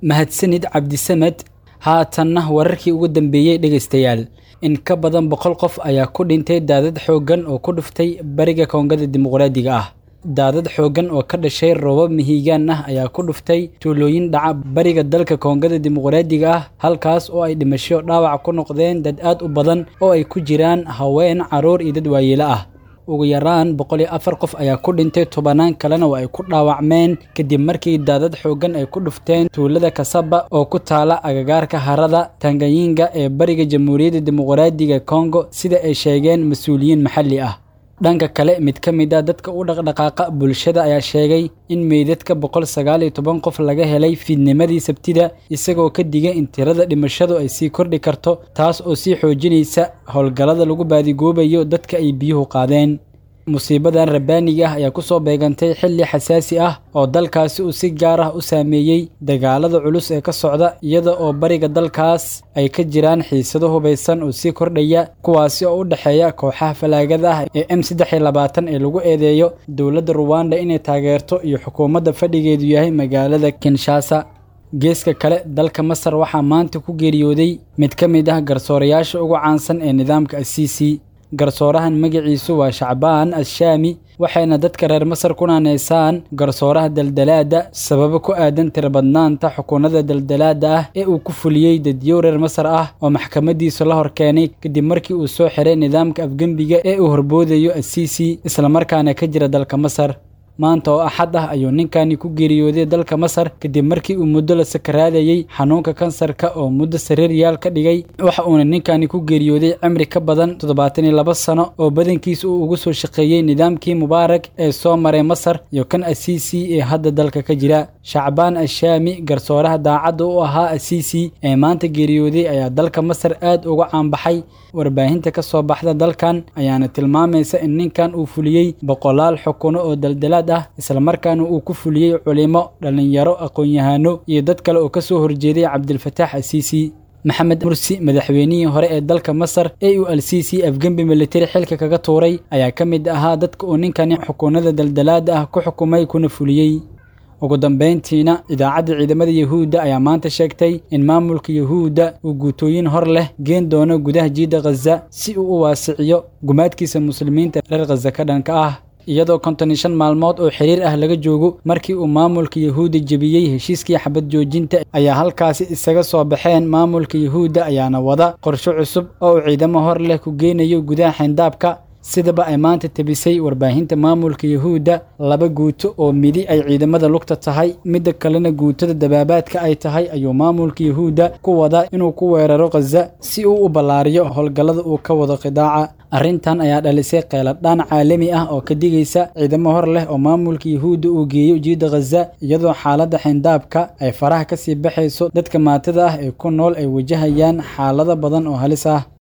mahadsanid cabdisamed haatanna wararkii ugu dambeeyey dhegaystayaal in ka badan boqol qof ayaa ku dhintay daadad xooggan oo ku dhuftay bariga koongada dimuqraadiga ah daadad xooggan oo ka dhashay roobab mihigaan ah ayaa ku dhuftay tuulooyin dhaca bariga dalka koongada dimuqraadiga ah halkaas oo ay dhimasho dhaawac ku noqdeen dad aad u badan oo ay ku jiraan haween carruur iyo dad waayeelo ah ugu yaraan boqol iyo afar qof ayaa ku dhintay tobanaan kalena oo ay ku dhaawacmeen kadib markii daadad xooggan ay ku dhufteen tuulada kasaba oo ku taala agagaarka harada tanganyinga ee bariga jamhuuriyadda dimuqraadiga kongo sida ay sheegeen mas-uuliyiin maxalli ah dhanka kale mid ka mid a dadka u dhaqdhaqaaqa bulshada ayaa sheegay in meydadka boqol sagaal iyo toban qof laga helay fiidnimadii sabtida isagoo ka digay in tirada dhimashadu ay sii kordhi karto taas oo sii xoojinaysa howlgallada lagu baadigoobayo dadka ay biyuhu qaadeen musiibadan rabbaaniga ah ayaa ku soo beegantay xilli xasaasi ah oo dalkaasi uu si gaar ah u saameeyey dagaalada culus ee ka socda iyada oo bariga dalkaas ay ka jiraan xiisado hubaysan oo sii kordhaya kuwaasi oo u dhexeeya kooxaha falaagada ah ee m saddex iyo labaatan ee lagu eedeeyo dowladda ruwanda inay taageerto iyo xukuumadda fadhigeedu yahay magaalada kinshasa geeska kale dalka masar waxaa maanta ku geeriyooday mid ka mid ah garsoorayaasha ugu caansan ee nidaamka asiisi garsoorahan magaciisu waa shacbaan ashaami waxayna dadka reer masar ku naaneysaan garsooraha daldalaada sababo ku aadan tirabadnaanta xukuunada daldalaada ah ee uu ku fuliyey dadyow reer masar ah oo maxkamadiisu la hor keenay kadib markii uu soo xiray nidaamka afgembiga ee uu horboodayo asiisi islamarkaana ka jira dalka masar maanta oo axad ah ayuu ninkani ku geeriyooday dalka masar kadib markii uu muddo la sakaraadayey xanuunka kansarka oo muddo sariiryaal ka dhigay waxa uuna ninkani ku geeriyooday cimri ka badan toddobaatan iyo laba sano oo badankiisa uu ugu soo shaqeeyey nidaamkii mubaarak ee soo maray masar iyo kan asiisi ee hadda dalka ka jira shacbaan ashaami garsooraha daacadda u ahaa asiisi ee maanta geeriyooday ayaa dalka masar aad uga caanbaxay warbaahinta ka soo baxda dalkan ayaana tilmaamaysa in ninkan uu fuliyey boqolaal xukuno oo daldalaad ah islamarkaana uu ku fuliyey culimo dhallinyaro aqoon-yahano iyo dad kale oo ka soo horjeeday cabdilfataax asiisi maxamed mursi madaxweynihii hore ee dalka masar ee uu alsiisi afgembi militari xilka kaga tuuray ayaa ka mid ahaa dadka uu ninkani xukuunada daldalaada ah ku xukumay kuna fuliyey ugu dambayntiina idaacadda ciidamada yahuudda ayaa maanta sheegtay in maamulka yahuudda uu guutooyin hor leh geen doono gudaha jiidda khaza si uu u waasiciyo gumaadkiisa muslimiinta reer khaza ka dhanka ah iyadoo konton iyo shan maalmood oo xiriir ah laga joogo markii uu maamulka yahuudda jebiyey heshiiskii xabad joojinta ayaa halkaasi isaga soo baxeen maamulka yahuudda ayaana wada qorsho cusub oo uu ciidamo hor leh ku geynayo gudaha xayndaabka sidaba ay maanta tebisay warbaahinta maamulka yahuudda laba guuto oo midi ay ciidamada lugta tahay midda kalena guutada dabaabaadka ay tahay ayuu maamulka yahuudda ku wadaa inuu ku weeraro khaza si uu u ballaariyo howlgallada uu ka wado khidaaca arrintan ayaa dhalisay qeyladhaan caalami ah oo ka digaysa ciidamo hor leh oo maamulka yahuudda uu geeyo jiidda khaza iyadoo xaaladda xayndaabka ay faraha ka sii baxayso dadka maatada ah ee ku nool ay wajahayaan xaalado badan oo halis ah